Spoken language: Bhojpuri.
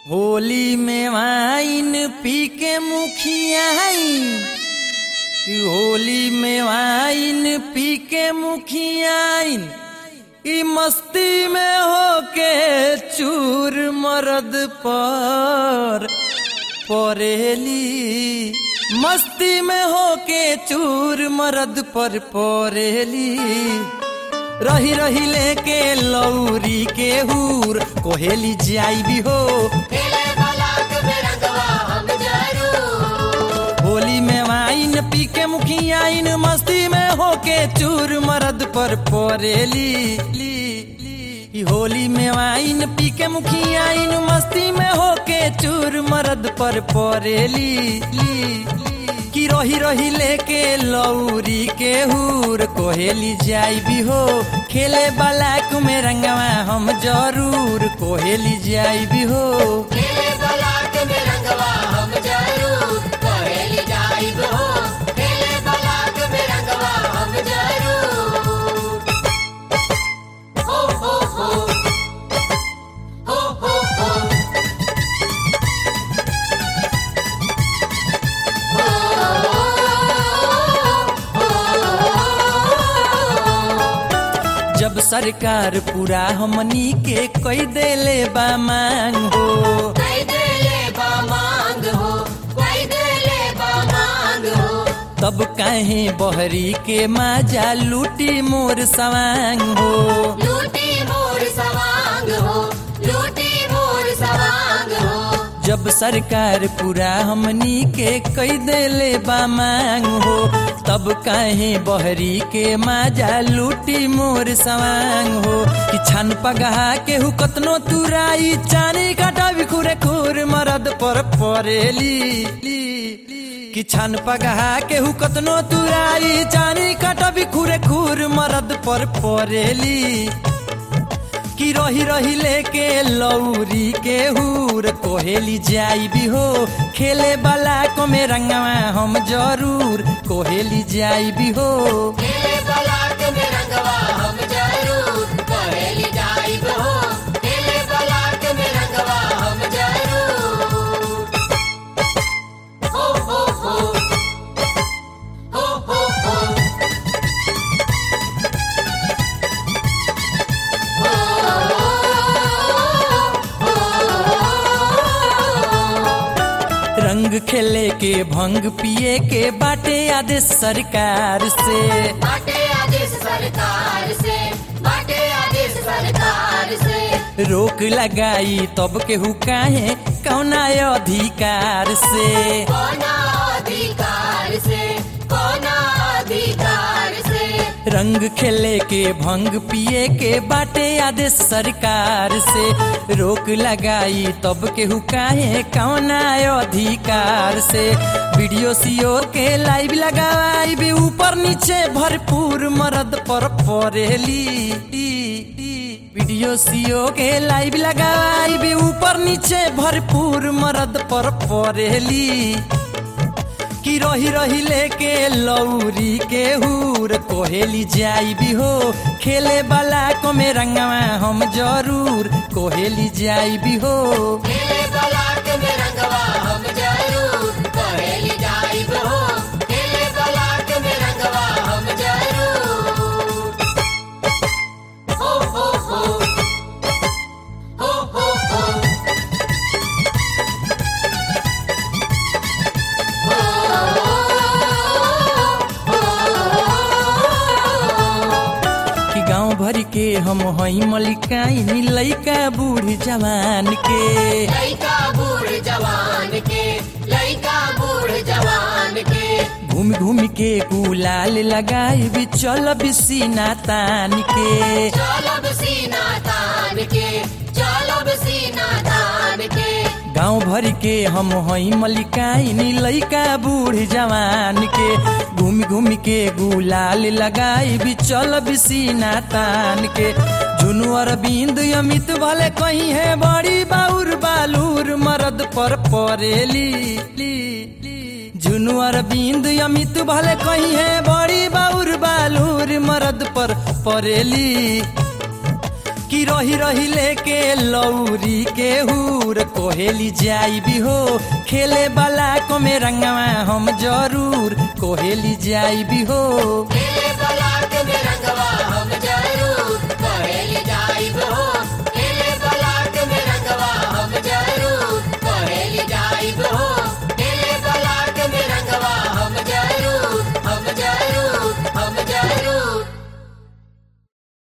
होली में वाइन पी के मुखियाइन कि होली में वाइन पी के मुखियाइन ई मस्ती में होके चूर मरद पर परेली मस्ती में होके चूर मरद पर परेली रही रही लेके लौरी के हूर कोहेली जाई भी हो खेले बलाक में रंगवा हम जरूर होली में वाइन पी के मुखियाइन मस्ती में होके चूर मरद पर परेली ली, ली। ई होली में वाइन पी के मुखियाइन मस्ती में होके चूर मरद पर परेली ली, ली। कि रही रही लेके लौरी के हूर कोहेली जाई भी हो खेले बलाक में रंगवा हम जरूर कोहेली जाई भी हो खेले बलाक में रंगवा हम जरूर कहेली जाइब हो खेले बलाक में रंगवा हम जरूर हो हो हो हो हो हो जब सरकार पूरा हमनी के कई देले बा मांग हो कोई देले बा मांग हो कोई देले बा मांग हो तब काहे बहरी के माजा लूटी मोर सवांग हो लूटी मोर सवांग हो लूटी मोर सवांग हो जब सरकार पूरा हमनी के कई देले बा मांग हो तब काहे बहरी के माजा लूटी मोर सवांग हो कि छन पगहा के हु कतनो तुराई चानी काटा बिखुरे खुर मरद पर परेली ली, ली। कि छन पगहा के हु कतनो तुराई चानी काटा बिखुरे खुर मरद पर परेली कि रही रही लेके लौरी के हूर कोहेली जाई भी हो खेले वाला को में रंगवा हम जरूर कोहेली जाई भी हो खेले बलाक में रंगवा हम जरूर कहेली जाइब हो खेले बलाक में रंगवा हम जरूर हो हो हो हो हो हो रंग खेले के भंग पिए के बाटे आदेश सरकार से बाटे आदेश सरकार से बाटे आदेश सरकार से रोक लगाई तब के हु काहे कौना अधिकार से कोना अधिकार से कोना अधिकार से रंग खेले के भंग पिए के बाटे आदेश सरकार से रोक लगाई तब के काहे कौना अधिकार से वीडियो सीओ के लाइव लगाई भी ऊपर नीचे भरपूर मरद पर परेली वीडियो सीओ के लाइव लगाई भी ऊपर नीचे भरपूर मरद पर परेली कि रही रही लेके लौरी के हूर कोहेली जाई भी हो खेले वाला को में रंगवा हम जरूर कोहेली जाई भी हो खेले बलाक में रंगवा हम जरूर कहेली जाइब हो खेले बलाक में रंगवा हम जरूर हो हो हो हो हो हो कि गांव भर के हम हई मलिकाइन लइका बूढ़ जवान के लइका बूढ़ जवान के लइका बूढ़ जवान के घूम घूम के गुलाल लगाई भी चल बिसीना तान के चलब सीना तान के चलब सीना तान के गांव भर के हम हई मलिकाइन लइका बूढ़ जवान के घूम घूम के गुलाल लगाई भी चल बिसीना तान के झुनु अरविंद अमित भले कहीं है बड़ी बाउर बालूर मरद पर परेली ली, ली। झुनु अरविंद अमित भले कहीं है बड़ी बाउर बालूर मरद पर परेली कि रही रही लेके लौरी के हूर कोहेली जाई भी हो खेले वाला को में रंगवा हम जरूर कोहेली जाई भी हो खेले बलाट में रंगवा